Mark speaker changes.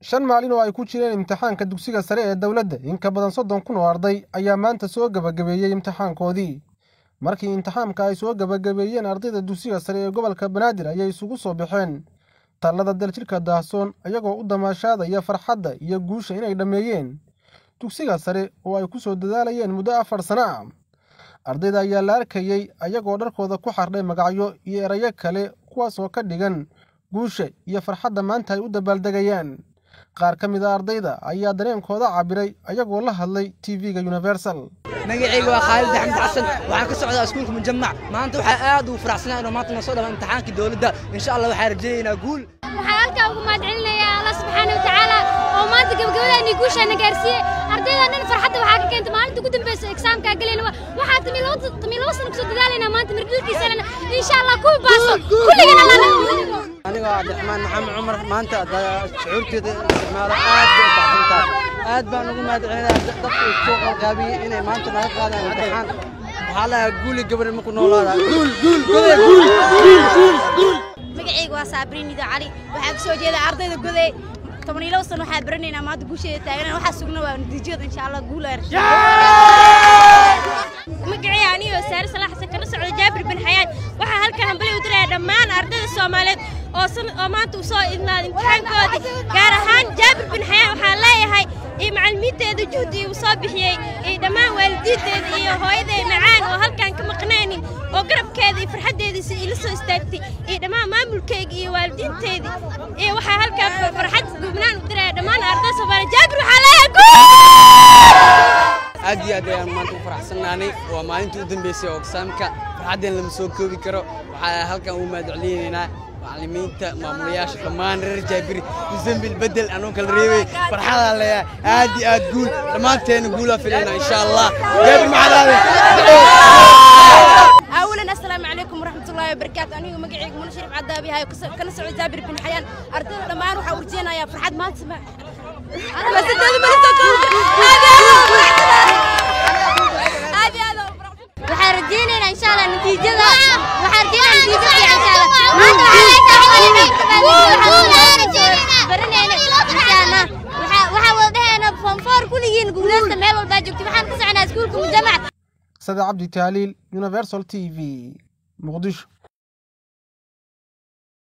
Speaker 1: shan maalin oo ay ku jireen imtixaanka dugsiga sare ee dowladda in ka badan soddon kun oo arday ayaa maanta soo gebagabeeyey imtixaankoodii markii imtixaanka ay soo gebagabeeyeen ardayda dugsiga sare ee gobolka banaadir ayay isugu soo baxeen tallada daljirka daahsoon iyagoo u damaashaadaya farxadda iyo guusha inay dhammeeyeen dugsiga sare oo ay ku soo dadaalayeen muddo afar sano ah ardayda ayaa la arkayey ayagoo dharkooda ku xardhay magacyo iyo erayo kale kuwaasoo ka dhigan guusha iyo farxadda maanta ay u dabaaldegayaan qaar ka mid a ardayda ayaa dareenkooda cabiray ayagoo la hadlay tv-ga universal
Speaker 2: magacayga waa khaalid axmed xasan waxaan ka socdaa iskuulka mujamac maanta waxaa aad ugu faraxsanaa inuu maanta noo soo dhama imtixaankii dowladda insha allah waxaan rajaynaynaa guul
Speaker 3: waxaan halkaa ugu mahadcelinayaa allah subxaana wa tacaala oo maanta gabagabadaani guushaana gaarsiiyey ardaydan dhan farxadda waxaa ka keentay maalinta ugu dambeysa exaamkaa galayna waxaa tami laba sano kusoo dadaalaynaa maanta mirdhilkiisana insha allah kuwa baaso kulligan allah naga mudanimo
Speaker 2: anigoo cabdiraxmaan maxamed cumar maanta shucuurteeda isticmaalo aad bay u baxsantahay aad baan ugu mahadcelinayaa dadka soo qalqaabiyey inay maanta naga qaadaan imtixaan waxaa lahaa guuli gabar marku noolaada guul guul goday guul guul guul
Speaker 4: magacayga waa saabriin ido cali waxaa ka soo jeeda ardayda goday toban iyo labo sano waxaa baranaynaa maanta guusheeda taagan waxaa sugna waa natiijada insha allah guul
Speaker 3: magacay anigoo saare salaax xasan kana socda jaabir bin xayaan waxaa halkan hambali u diraya dhammaan ardayda soomaaliyeed oo oo maanta u soo idnaaday imtixaankoodii gaar ahaan jaabir bin xayaan waxaa leeyahay iyo macallimiinteeda juhdi uu soo bixiyey iyo dhammaan waalidiinteeda iyo hooyaday macaan oo halkan ka maqnaynin oo garabkeeda iyo farxaddeediisa ila soo istaagtay iyo dhammaan maamulkeyga iyo waalidiinteedii iyo waxaa halkan farxad gubnaan u diraya dhammaan ardayda soomaaliyeed jaabir waxaa leeyahay
Speaker 2: aad iyo aad ayaan maanta u faraxsannaanay waa maalintii u dambeysay oo exaamka farxaddeen lama soo koobi karo waxaa halkan ugu mahadcelinaynaa macallimiinta maamulayaasha dhammaan reer jaabiri musambil bedel anuu kala reebay farxadaa leeyahay aad iyo aad guul dhammaanteena guulaa filayna insha allah jaabir maxadaade
Speaker 4: أولا السلام عليكم ورحمة الله وبركاته أنا مقعي من شريف عدابي هاي كنا سعود جابر بن حيان أردنا لما أروح أورجينا يا فرحات ما تسمع بس أنت ما هذه هذا waxaan rajaynaynaa insha allah natiijada waxaan rajaynaynaa natiijada fiican insha allah maanta waxaa baranayna insha allah waxaa wada dhahayna form four kulligiin guuleysta meel walbaa joogta waxaan ka soconaa iskuulka mujamac
Speaker 1: sada cabdi taaliil universal t v muqdisho